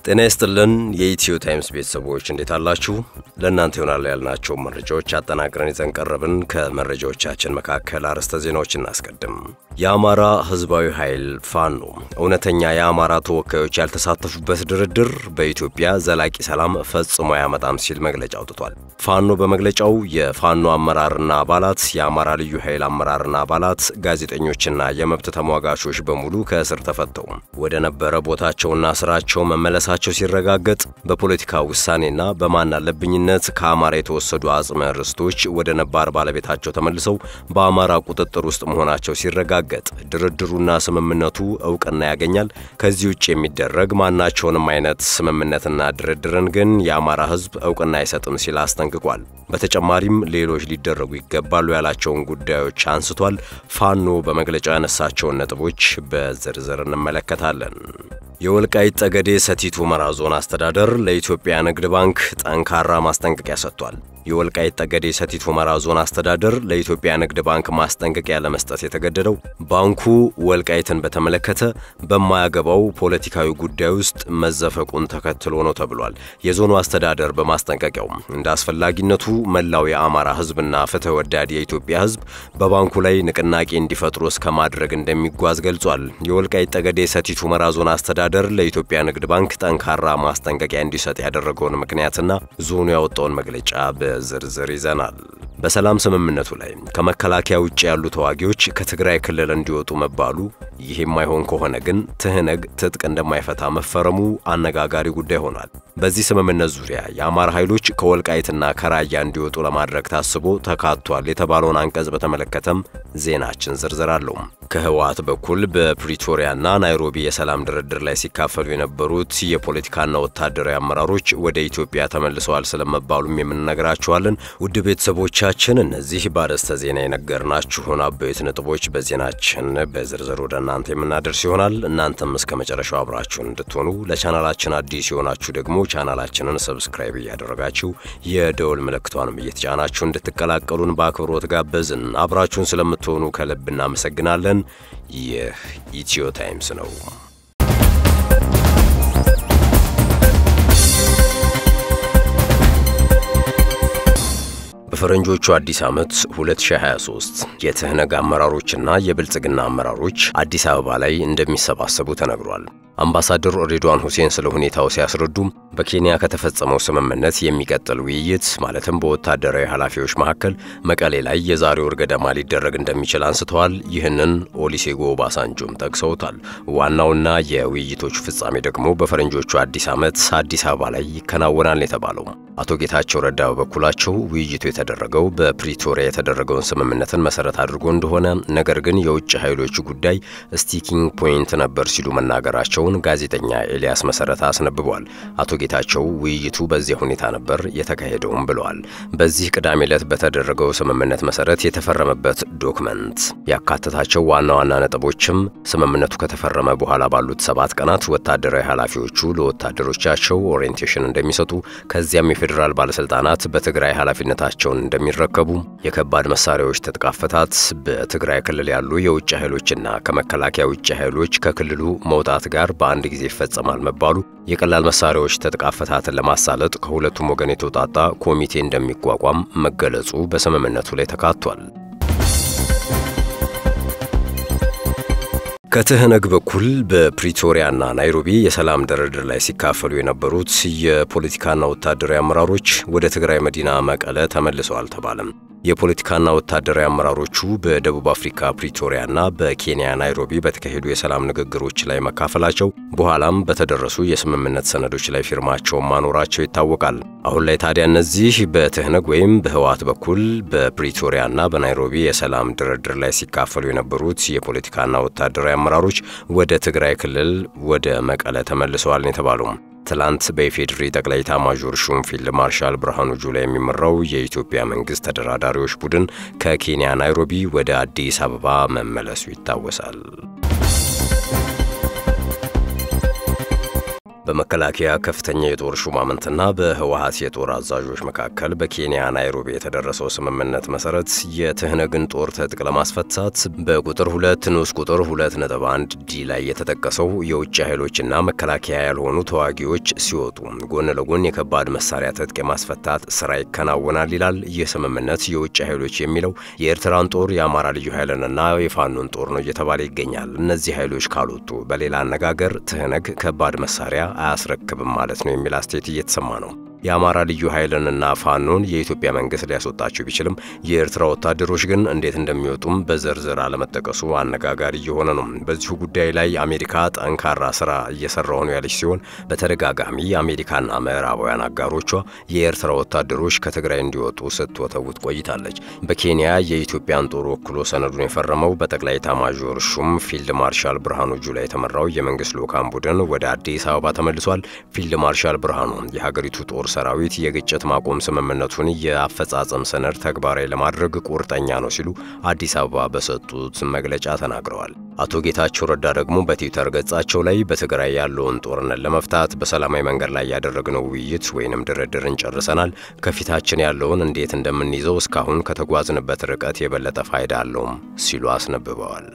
ጤና ይስጥልን የኢትዮ ታይምስ ቤተሰቦች እንዴት አላችሁ? ለእናንተ ይሆናሉ ያልናቸው መረጃዎች አጠናቅረን ይዘን ቀረብን። ከመረጃዎቻችን መካከል አርዕስተ ዜናዎች እናስቀድም። የአማራ ሕዝባዊ ኃይል ፋኖ እውነተኛ የአማራ ተወካዮች ያልተሳተፉበት ድርድር በኢትዮጵያ ዘላቂ ሰላም ፈጽሞ አያመጣም ሲል መግለጫ አውጥቷል። ፋኖ በመግለጫው የፋኖ አመራርና አባላት፣ የአማራ ልዩ ኃይል አመራርና አባላት፣ ጋዜጠኞችና የመብት ተሟጋቾች በሙሉ ከእስር ተፈተው ወደ ነበረ ቦታቸውና ስራቸው መመለሳቸው ሲረጋገጥ በፖለቲካ ውሳኔና በማን አለብኝነት ከአማራ የተወሰዱ አጽመ ርስቶች ወደ ነባር ባለቤታቸው ተመልሰው በአማራ ቁጥጥር ውስጥ መሆናቸው ሲረጋገጥ ድርድሩና ስምምነቱ እውቅና ያገኛል። ከዚህ ውጭ የሚደረግ ማናቸውንም አይነት ስምምነትና ድርድርን ግን የአማራ ሕዝብ እውቅና አይሰጥም ሲል አስጠንቅቋል። በተጨማሪም ሌሎች ሊደረጉ ይገባሉ ያላቸውን ጉዳዮች አንስቷል። ፋኖ በመግለጫው ያነሳቸውን ነጥቦች በዝርዝር እንመለከታለን። የወልቃይት ጠገዴ ሰቲት ሁመራ ዞን አስተዳደር ለኢትዮጵያ ንግድ ባንክ ጠንካራ ማስጠንቀቂያ ሰጥቷል። የወልቃይት ጠገዴ ሰቲት ሁመራ ዞን አስተዳደር ለኢትዮጵያ ንግድ ባንክ ማስጠንቀቂያ ለመስጠት የተገደደው ባንኩ ወልቃይትን በተመለከተ በማያገባው ፖለቲካዊ ጉዳይ ውስጥ መዘፈቁን ተከትሎ ነው ተብሏል። የዞኑ አስተዳደር በማስጠንቀቂያው እንደ አስፈላጊነቱ መላው የአማራ ሕዝብና ፍትህ ወዳድ የኢትዮጵያ ሕዝብ በባንኩ ላይ ንቅናቄ እንዲፈጥሩ እስከ ማድረግ እንደሚጓዝ ገልጿል። የወልቃይት ጠገዴ ሰቲት ሁመራ ዞን አስተዳደር ለኢትዮጵያ ንግድ ባንክ ጠንካራ ማስጠንቀቂያ እንዲሰጥ ያደረገውን ምክንያትና ዞኑ ያወጣውን መግለጫ በዝርዝር ይዘናል። በሰላም ስምምነቱ ላይ ከመከላከያ ውጭ ያሉ ተዋጊዎች ከትግራይ ክልል እንዲወጡ መባሉ፣ ይህ የማይሆን ከሆነ ግን ትህነግ ትጥቅ እንደማይፈታ መፈረሙ አነጋጋሪ ጉዳይ ሆኗል። በዚህ ስምምነት ዙሪያ የአማራ ኃይሎች ከወልቃይትና ከራያ እንዲወጡ ለማድረግ ታስቦ ተካቷል የተባለውን አንቀጽ በተመለከተም ዜናችን ዝርዝር አለው። ከህወሓት በኩል በፕሪቶሪያና ናይሮቢ የሰላም ድርድር ላይ ሲካፈሉ የነበሩት የፖለቲካና ወታደራዊ አመራሮች ወደ ኢትዮጵያ ተመልሰዋል ስለመባሉም የምንነግራችኋለን። ውድ ቤተሰቦቻችን እነዚህ በአርዕስተ ዜና የነገርናችሁን አበይት ነጥቦች በዜናችን በዝርዝር ወደ እናንተ የምናደርስ ይሆናል። እናንተም እስከ መጨረሻው አብራችሁን እንድትሆኑ ለቻናላችን አዲስ የሆናችሁ ደግሞ ቻናላችንን ሰብስክራይብ እያደረጋችሁ የደወል ምልክቷንም እየተጫናችሁ እንድትቀላቀሉን በአክብሮት ጋበዝን። አብራችሁን ስለምትሆኑ ከልብ እናመሰግናለን። ይህ ኢትዮ ታይምስ ነው። በፈረንጆቹ አዲስ ዓመት 2023 የትህነግ አመራሮችና የብልጽግና አመራሮች አዲስ አበባ ላይ እንደሚሰባሰቡ ተነግሯል። አምባሳደር ሬድዋን ሁሴን ስለ ሁኔታው ሲያስረዱም በኬንያ ከተፈጸመው ስምምነት የሚቀጥል ውይይት ማለትም በወታደራዊ ኃላፊዎች መካከል መቀሌ ላይ የዛሬ ወር ገደማ ሊደረግ እንደሚችል አንስተዋል። ይህንን ኦሊሴጎ ኦባሳንጆም ጠቅሰውታል። ዋናውና የውይይቶቹ ፍጻሜ ደግሞ በፈረንጆቹ አዲስ ዓመት አዲስ አበባ ላይ ይከናወናል የተባለው አቶ ጌታቸው ረዳ በበኩላቸው ውይይቱ የተደረገው በፕሪቶሪያ የተደረገውን ስምምነትን መሰረት አድርጎ እንደሆነ ነገር ግን የውጭ ኃይሎች ጉዳይ ስቲኪንግ ፖይንት ነበር ሲሉ መናገራቸውን ጋዜጠኛ ኤልያስ መሰረታ አስነብቧል። አቶ ጌታቸው ውይይቱ በዚያ ሁኔታ ነበር የተካሄደውም ብለዋል። በዚህ ቅዳሜ ዕለት በተደረገው ስምምነት መሰረት የተፈረመበት ዶክመንት ያካተታቸው ዋና ዋና ነጥቦችም ስምምነቱ ከተፈረመ በኋላ ባሉት ሰባት ቀናት ወታደራዊ ኃላፊዎቹ ለወታደሮቻቸው ኦሪየንቴሽን እንደሚሰጡ ከዚያም የፌዴራል ባለስልጣናት በትግራይ ኃላፊነታቸውን እንደሚረከቡ፣ የከባድ መሳሪያዎች ትጥቅ አፈታት፣ በትግራይ ክልል ያሉ የውጭ ኃይሎችና ከመከላከያ ውጭ ኃይሎች ከክልሉ መውጣት ጋር በአንድ ጊዜ ይፈጸማል መባሉ፣ የቀላል መሳሪያዎች ትጥቅ አፈታትን ለማሳለጥ ከሁለቱም ወገን የተውጣጣ ኮሚቴ እንደሚቋቋም መገለጹ በስምምነቱ ላይ ተካቷል። ከትህነግ በኩል በፕሪቶሪያና ናይሮቢ የሰላም ድርድር ላይ ሲካፈሉ የነበሩት የፖለቲካና ወታደራዊ አመራሮች ወደ ትግራይ መዲና መቀለ ተመልሰዋል ተባለም። የፖለቲካና ወታደራዊ አመራሮቹ በደቡብ አፍሪካ ፕሪቶሪያና በኬንያ ናይሮቢ በተካሄዱ የሰላም ንግግሮች ላይ መካፈላቸው በኋላም በተደረሱ የስምምነት ሰነዶች ላይ ፊርማቸውን ማኖራቸው ይታወቃል። አሁን ላይ ታዲያ እነዚህ በትህነግ ወይም በህወሓት በኩል በፕሪቶሪያና በናይሮቢ የሰላም ድርድር ላይ ሲካፈሉ የነበሩት የፖለቲካና ወታደራዊ አመራሮች ወደ ትግራይ ክልል ወደ መቀለ ተመልሰዋል ነው የተባለው። ትላንት በኢፌዴሪ ጠቅላይ ኤታማዦር ሹም ፊልድ ማርሻል ብርሃኑ ጁላ የሚመራው የኢትዮጵያ መንግስት ተደራዳሪዎች ቡድን ከኬንያ ናይሮቢ ወደ አዲስ አበባ መመለሱ ይታወሳል። በመከላከያ ከፍተኛ የጦር ሹማምንትና በህወሀት የጦር አዛዦች መካከል በኬንያ ናይሮቢ የተደረሰው ስምምነት መሰረት የትህነግን ጦር ትጥቅ ለማስፈታት በቁጥር ሁለት ንዑስ ቁጥር ሁለት ነጥብ አንድ ዲ ላይ የተጠቀሰው የውጭ ኃይሎችና መከላከያ ያልሆኑ ተዋጊዎች ሲወጡ ጎን ለጎን የከባድ መሳሪያ ትጥቅ የማስፈታት ስራ ይከናወናል ይላል። ይህ ስምምነት የውጭ ኃይሎች የሚለው የኤርትራን ጦር የአማራ ልዩ ኃይልንና የፋኖን ጦር ነው እየተባለ ይገኛል። እነዚህ ኃይሎች ካልወጡ በሌላ አነጋገር ትህነግ ከባድ መሳሪያ አያስረክብም ማለት ነው የሚል አስተያየት እየተሰማ ነው። የአማራ ልዩ ኃይልንና ፋኖን የኢትዮጵያ መንግስት ሊያስወጣቸው ቢችልም የኤርትራ ወታደሮች ግን እንዴት እንደሚወጡም በዝርዝር አለመጠቀሱ አነጋጋሪ እየሆነ ነው። በዚሁ ጉዳይ ላይ አሜሪካ ጠንካራ ስራ እየሰራሁ ነው ያለች ሲሆን በተደጋጋሚ የአሜሪካና ምዕራባውያን አጋሮቿ የኤርትራ ወታደሮች ከትግራይ እንዲወጡ ስትወተውት ቆይታለች። በኬንያ የኢትዮጵያን ጦር ወክሎ ሰነዱን የፈረመው በጠቅላይ ኤታማዦር ሹም ፊልድ ማርሻል ብርሃኑ ጁላ የተመራው የመንግስት ልዑካን ቡድን ወደ አዲስ አበባ ተመልሷል። ፊልድ ማርሻል ብርሃኑ የሀገሪቱ ጦር ሰራዊት የግጭት ማቆም ስምምነቱን የአፈጻጸም ሰነድ ተግባራዊ ለማድረግ ቁርጠኛ ነው ሲሉ አዲስ አበባ በሰጡት መግለጫ ተናግረዋል። አቶ ጌታቸው ረዳ ደግሞ በትዊተር ገጻቸው ላይ በትግራይ ያለውን ጦርነት ለመፍታት በሰላማዊ መንገድ ላይ ያደረግነው ውይይት ወይንም ድርድርን ጨርሰናል። ከፊታችን ያለውን እንዴት እንደምንይዘው እስካሁን ከተጓዝንበት ርቀት የበለጠ ፋይዳ አለውም ሲሉ አስነብበዋል።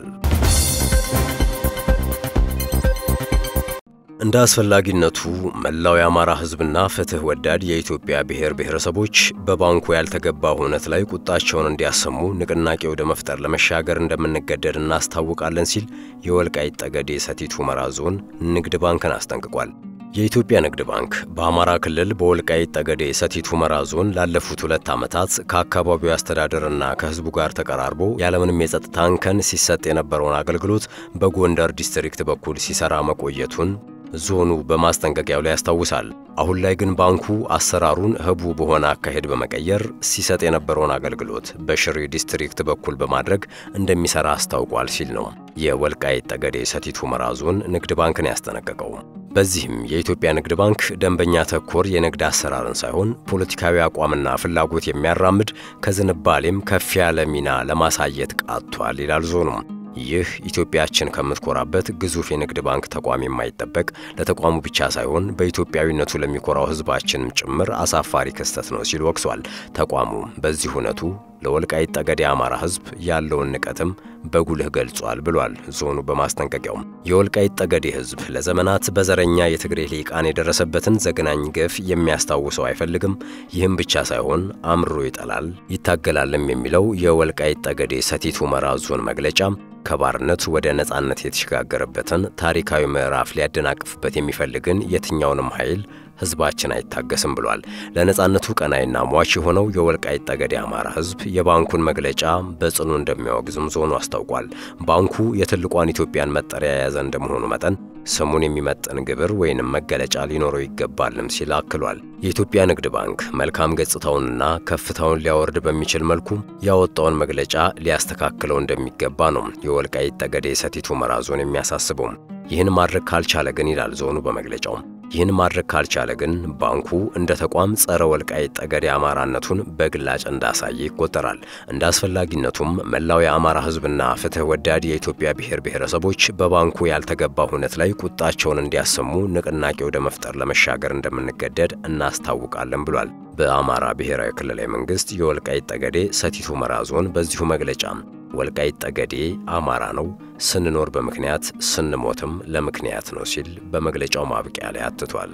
እንደ አስፈላጊነቱ መላው የአማራ ሕዝብና ፍትህ ወዳድ የኢትዮጵያ ብሔር ብሔረሰቦች በባንኩ ያልተገባ ሁነት ላይ ቁጣቸውን እንዲያሰሙ ንቅናቄ ወደ መፍጠር ለመሻገር እንደምንገደድ እናስታውቃለን ሲል የወልቃይት ጠገዴ ሰቲት ሁመራ ዞን ንግድ ባንክን አስጠንቅቋል። የኢትዮጵያ ንግድ ባንክ በአማራ ክልል በወልቃይት ጠገዴ ሰቲት ሁመራ ዞን ላለፉት ሁለት ዓመታት ከአካባቢው አስተዳደርና ከህዝቡ ጋር ተቀራርቦ ያለምንም የጸጥታ እንከን ሲሰጥ የነበረውን አገልግሎት በጎንደር ዲስትሪክት በኩል ሲሰራ መቆየቱን ዞኑ በማስጠንቀቂያው ላይ ያስታውሳል። አሁን ላይ ግን ባንኩ አሰራሩን ህቡ በሆነ አካሄድ በመቀየር ሲሰጥ የነበረውን አገልግሎት በሽሬ ዲስትሪክት በኩል በማድረግ እንደሚሰራ አስታውቋል ሲል ነው የወልቃይት ጠገዴ ሰቲት ሁመራ ዞን ንግድ ባንክን ያስጠነቀቀው። በዚህም የኢትዮጵያ ንግድ ባንክ ደንበኛ ተኮር የንግድ አሰራርን ሳይሆን ፖለቲካዊ አቋምና ፍላጎት የሚያራምድ ከዝንባሌም ከፍ ያለ ሚና ለማሳየት ቃቷል ይላል ዞኑ። ይህ ኢትዮጵያችን ከምትኮራበት ግዙፍ የንግድ ባንክ ተቋም የማይጠበቅ ለተቋሙ ብቻ ሳይሆን በኢትዮጵያዊነቱ ለሚኮራው ህዝባችንም ጭምር አሳፋሪ ክስተት ነው ሲል ወቅሷል። ተቋሙ በዚህ እውነቱ ለወልቃይት ጠገዴ አማራ ህዝብ ያለውን ንቀትም በጉልህ ገልጿል ብሏል ዞኑ በማስጠንቀቂያውም። የወልቃይት ጠገዴ ህዝብ ለዘመናት በዘረኛ የትግሬ ሊቃን የደረሰበትን ዘግናኝ ግፍ የሚያስታውሰው አይፈልግም። ይህም ብቻ ሳይሆን አምሮ ይጠላል ይታገላልም የሚለው የወልቃይት ጠገዴ ሰቲት ሁመራ ዞን መግለጫ ከባርነት ወደ ነጻነት የተሸጋገረበትን ታሪካዊ ምዕራፍ ሊያደናቅፍበት የሚፈልግን የትኛውንም ኃይል ህዝባችን አይታገስም ብሏል። ለነጻነቱ ቀናይና ሟች የሆነው የወልቃይት ጠገዴ አማራ ህዝብ የባንኩን መግለጫ በጽኑ እንደሚያወግዝም ዞኑ አስታውቋል። ባንኩ የትልቋን ኢትዮጵያን መጠሪያ የያዘ እንደመሆኑ መጠን ስሙን የሚመጥን ግብር ወይንም መገለጫ ሊኖረው ይገባልም ሲል አክሏል። የኢትዮጵያ ንግድ ባንክ መልካም ገጽታውንና ከፍታውን ሊያወርድ በሚችል መልኩ ያወጣውን መግለጫ ሊያስተካክለው እንደሚገባ ነው የወልቃይት ጠገዴ ሰቲት ሁመራ ዞን የሚያሳስበው። ይህን ማድረግ ካልቻለ ግን ይላል ዞኑ በመግለጫው ይህን ማድረግ ካልቻለ ግን ባንኩ እንደ ተቋም ጸረ ወልቃይት ጠገዴ አማራነቱን በግላጭ እንዳሳየ ይቆጠራል። እንደ አስፈላጊነቱም መላው የአማራ ህዝብና ፍትህ ወዳድ የኢትዮጵያ ብሔር ብሔረሰቦች በባንኩ ያልተገባ ሁነት ላይ ቁጣቸውን እንዲያሰሙ ንቅናቄ ወደ መፍጠር ለመሻገር እንደምንገደድ እናስታውቃለን ብሏል። በአማራ ብሔራዊ ክልላዊ መንግስት የወልቃይት ጠገዴ ሰቲት ሁመራ ዞን በዚሁ መግለጫ ወልቃይት ጠገዴ አማራ ነው፣ ስንኖር በምክንያት ስንሞትም ለምክንያት ነው ሲል በመግለጫው ማብቂያ ላይ አትቷል።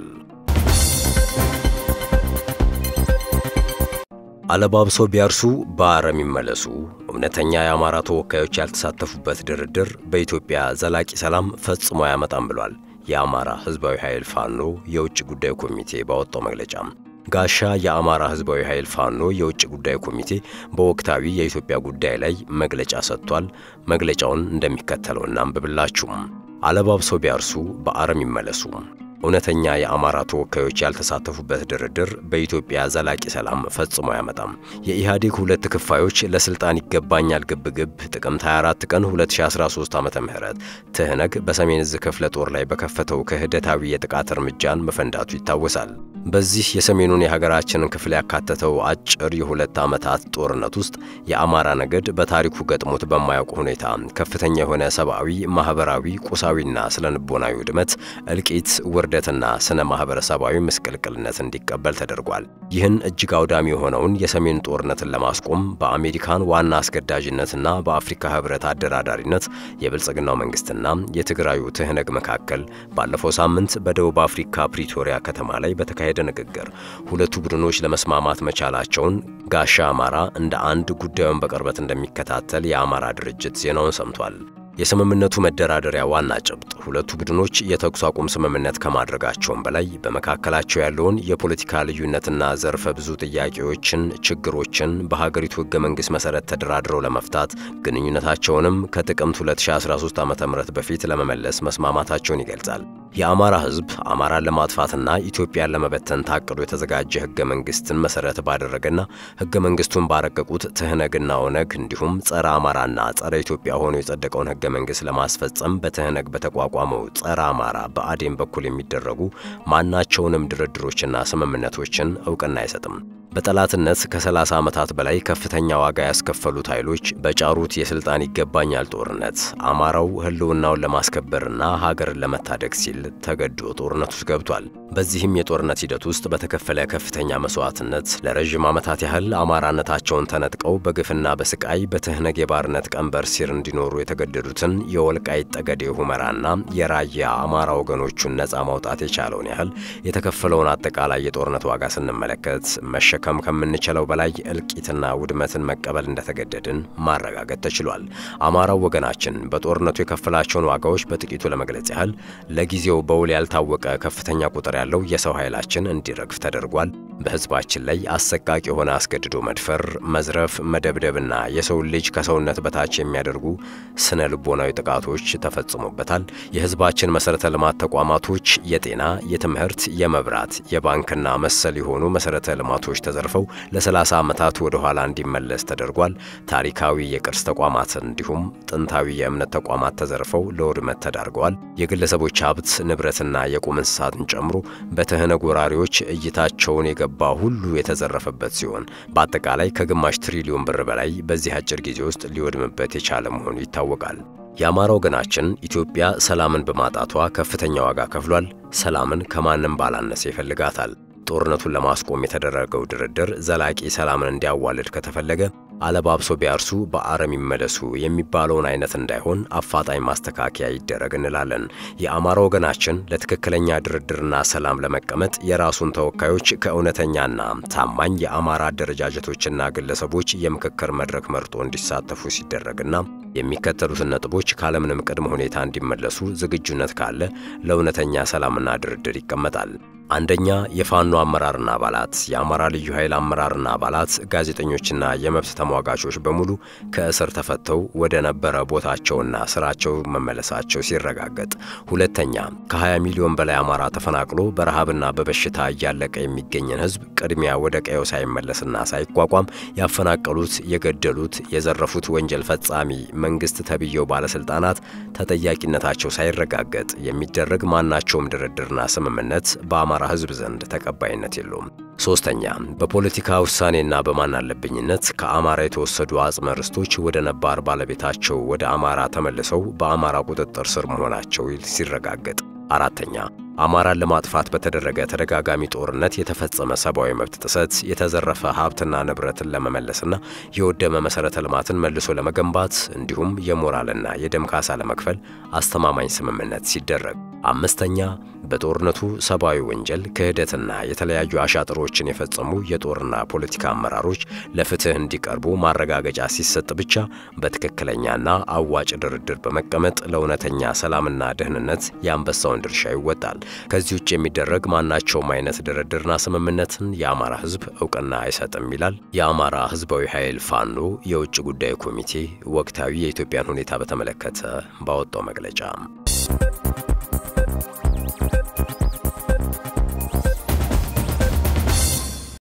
አለባብሶ ቢያርሱ በአረም ይመለሱ። እውነተኛ የአማራ ተወካዮች ያልተሳተፉበት ድርድር በኢትዮጵያ ዘላቂ ሰላም ፈጽሞ አያመጣም ብሏል የአማራ ህዝባዊ ኃይል ፋኖ የውጭ ጉዳይ ኮሚቴ ባወጣው መግለጫ። ጋሻ የአማራ ህዝባዊ ኃይል ፋኖ የውጭ ጉዳይ ኮሚቴ በወቅታዊ የኢትዮጵያ ጉዳይ ላይ መግለጫ ሰጥቷል። መግለጫውን እንደሚከተለው እናንብብላችሁም። አለባብሰው ቢያርሱ በአረም ይመለሱ። እውነተኛ የአማራ ተወካዮች ያልተሳተፉበት ድርድር በኢትዮጵያ ዘላቂ ሰላም ፈጽሞ አያመጣም። የኢህአዴግ ሁለት ክፋዮች ለስልጣን ይገባኛል ግብግብ ጥቅምት 24 ቀን 2013 ዓ ም ትህነግ በሰሜን ዕዝ ክፍለ ጦር ላይ በከፈተው ክህደታዊ የጥቃት እርምጃን መፈንዳቱ ይታወሳል። በዚህ የሰሜኑን የሀገራችንን ክፍል ያካተተው አጭር የሁለት ዓመታት ጦርነት ውስጥ የአማራ ነገድ በታሪኩ ገጥሞት በማያውቁ ሁኔታ ከፍተኛ የሆነ ሰብአዊ፣ ማህበራዊ፣ ቁሳዊና ስነ ልቦናዊ ውድመት፣ እልቂት፣ ውርደትና ስነ ማህበረሰባዊ ምስቅልቅልነት እንዲቀበል ተደርጓል። ይህን እጅግ አውዳሚ የሆነውን የሰሜን ጦርነትን ለማስቆም በአሜሪካን ዋና አስገዳጅነትና በአፍሪካ ህብረት አደራዳሪነት የብልጽግናው መንግስትና የትግራዩ ትህነግ መካከል ባለፈው ሳምንት በደቡብ አፍሪካ ፕሪቶሪያ ከተማ ላይ በተካሄደ ንግግር ሁለቱ ቡድኖች ለመስማማት መቻላቸውን ጋሻ አማራ እንደ አንድ ጉዳዩን በቅርበት እንደሚከታተል የአማራ ድርጅት ዜናውን ሰምቷል። የስምምነቱ መደራደሪያ ዋና ጭብጥ ሁለቱ ቡድኖች የተኩስ አቁም ስምምነት ከማድረጋቸውም በላይ በመካከላቸው ያለውን የፖለቲካ ልዩነትና ዘርፈ ብዙ ጥያቄዎችን፣ ችግሮችን በሀገሪቱ ህገ መንግስት መሰረት ተደራድረው ለመፍታት ግንኙነታቸውንም ከጥቅምት 2013 ዓ.ም በፊት ለመመለስ መስማማታቸውን ይገልጻል። የአማራ ህዝብ አማራን ለማጥፋትና ኢትዮጵያን ለመበተን ታቅዶ የተዘጋጀ ህገ መንግስትን መሰረት ባደረገና ህገ መንግስቱን ባረቀቁት ትህነግና ኦነግ እንዲሁም ጸረ አማራና ጸረ ኢትዮጵያ ሆኖ የጸደቀውን ህገ መንግስት ለማስፈጸም በትህነግ በተቋቋመው ጸረ አማራ በአዴን በኩል የሚደረጉ ማናቸውንም ድርድሮችና ስምምነቶችን እውቅና አይሰጥም። በጠላትነት ከ30 ዓመታት በላይ ከፍተኛ ዋጋ ያስከፈሉት ኃይሎች በጫሩት የስልጣን ይገባኛል ጦርነት አማራው ህልውናውን ለማስከበርና ሀገርን ለመታደግ ሲል ተገዶ ጦርነት ውስጥ ገብቷል። በዚህም የጦርነት ሂደት ውስጥ በተከፈለ ከፍተኛ መስዋዕትነት ለረዥም ዓመታት ያህል አማራነታቸውን ተነጥቀው በግፍና በስቃይ በትህነግ የባርነት ቀንበር ሲር እንዲኖሩ የተገደዱትን የወልቃይት ጠገዴ ሁመራና የራያ አማራ ወገኖቹን ነፃ ማውጣት የቻለውን ያህል የተከፈለውን አጠቃላይ የጦርነት ዋጋ ስንመለከት መሸከም ከምንችለው በላይ እልቂትና ውድመትን መቀበል እንደተገደድን ማረጋገጥ ተችሏል። አማራው ወገናችን በጦርነቱ የከፈላቸውን ዋጋዎች በጥቂቱ ለመግለጽ ያህል ለጊዜው በውል ያልታወቀ ከፍተኛ ቁጥር ያለው የሰው ኃይላችን እንዲረግፍ ተደርጓል። በህዝባችን ላይ አሰቃቂ የሆነ አስገድዶ መድፈር፣ መዝረፍ፣ መደብደብና የሰውን ልጅ ከሰውነት በታች የሚያደርጉ ስነ ልቦናዊ ጥቃቶች ተፈጽሞበታል። የህዝባችን መሰረተ ልማት ተቋማቶች የጤና፣ የትምህርት፣ የመብራት፣ የባንክና መሰል የሆኑ መሰረተ ልማቶች ተዘርፈው ለ30 ዓመታት ወደ ኋላ እንዲመለስ ተደርጓል። ታሪካዊ የቅርስ ተቋማት እንዲሁም ጥንታዊ የእምነት ተቋማት ተዘርፈው ለውድመት ተዳርገዋል። የግለሰቦች ሀብት ንብረትና የቁም እንስሳትን ጨምሮ በትህነግ ወራሪዎች እይታቸውን የገባ ሁሉ የተዘረፈበት ሲሆን በአጠቃላይ ከግማሽ ትሪሊዮን ብር በላይ በዚህ አጭር ጊዜ ውስጥ ሊወድምበት የቻለ መሆኑ ይታወቃል። የአማራ ወገናችን ኢትዮጵያ ሰላምን በማጣቷ ከፍተኛ ዋጋ ከፍሏል። ሰላምን ከማንም ባላነሰ ይፈልጋታል። ጦርነቱን ለማስቆም የተደረገው ድርድር ዘላቂ ሰላምን እንዲያዋልድ ከተፈለገ አለባብሶ ቢያርሱ በአረም ይመለሱ የሚባለውን አይነት እንዳይሆን አፋጣኝ ማስተካከያ ይደረግ እንላለን። የአማራ ወገናችን ለትክክለኛ ድርድርና ሰላም ለመቀመጥ የራሱን ተወካዮች ከእውነተኛና ታማኝ የአማራ አደረጃጀቶችና ግለሰቦች የምክክር መድረክ መርጦ እንዲሳተፉ ሲደረግና የሚከተሉትን ነጥቦች ካለምንም ቅድመ ሁኔታ እንዲመለሱ ዝግጁነት ካለ ለእውነተኛ ሰላምና ድርድር ይቀመጣል። አንደኛ፣ የፋኖ አመራርና አባላት፣ የአማራ ልዩ ኃይል አመራርና አባላት፣ ጋዜጠኞችና የመብት ተሟጋቾች በሙሉ ከእስር ተፈተው ወደ ነበረ ቦታቸውና ስራቸው መመለሳቸው ሲረጋገጥ። ሁለተኛ፣ ከ20 ሚሊዮን በላይ አማራ ተፈናቅሎ በረሃብና በበሽታ እያለቀ የሚገኝን ሕዝብ ቅድሚያ ወደ ቀየው ሳይመለስና ሳይቋቋም ያፈናቀሉት፣ የገደሉት፣ የዘረፉት ወንጀል ፈጻሚ መንግስት ተብየው ባለስልጣናት ተጠያቂነታቸው ሳይረጋገጥ የሚደረግ ማናቸውም ድርድርና ስምምነት በአማራ ህዝብ ዘንድ ተቀባይነት የለውም። ሶስተኛ በፖለቲካ ውሳኔና በማናለብኝነት ከአማራ የተወሰዱ አጽመ ርስቶች ወደ ነባር ባለቤታቸው ወደ አማራ ተመልሰው በአማራ ቁጥጥር ስር መሆናቸው ሲረጋገጥ። አራተኛ አማራን ለማጥፋት በተደረገ ተደጋጋሚ ጦርነት የተፈጸመ ሰብአዊ መብት ጥሰት፣ የተዘረፈ ሀብትና ንብረትን ለመመለስና የወደመ መሠረተ ልማትን መልሶ ለመገንባት እንዲሁም የሞራልና የደም ካሳ ለመክፈል አስተማማኝ ስምምነት ሲደረግ። አምስተኛ በጦርነቱ ሰብአዊ ወንጀል፣ ክህደትና የተለያዩ አሻጥሮችን የፈጸሙ የጦርና ፖለቲካ አመራሮች ለፍትህ እንዲቀርቡ ማረጋገጫ ሲሰጥ ብቻ በትክክለኛና አዋጭ ድርድር በመቀመጥ ለእውነተኛ ሰላምና ደህንነት የአንበሳውን ድርሻ ይወጣል። ከዚህ ውጭ የሚደረግ ማናቸውም አይነት ድርድርና ስምምነትን የአማራ ሕዝብ እውቅና አይሰጥም ይላል የአማራ ሕዝባዊ ኃይል ፋኖ የውጭ ጉዳይ ኮሚቴ ወቅታዊ የኢትዮጵያን ሁኔታ በተመለከተ ባወጣው መግለጫ።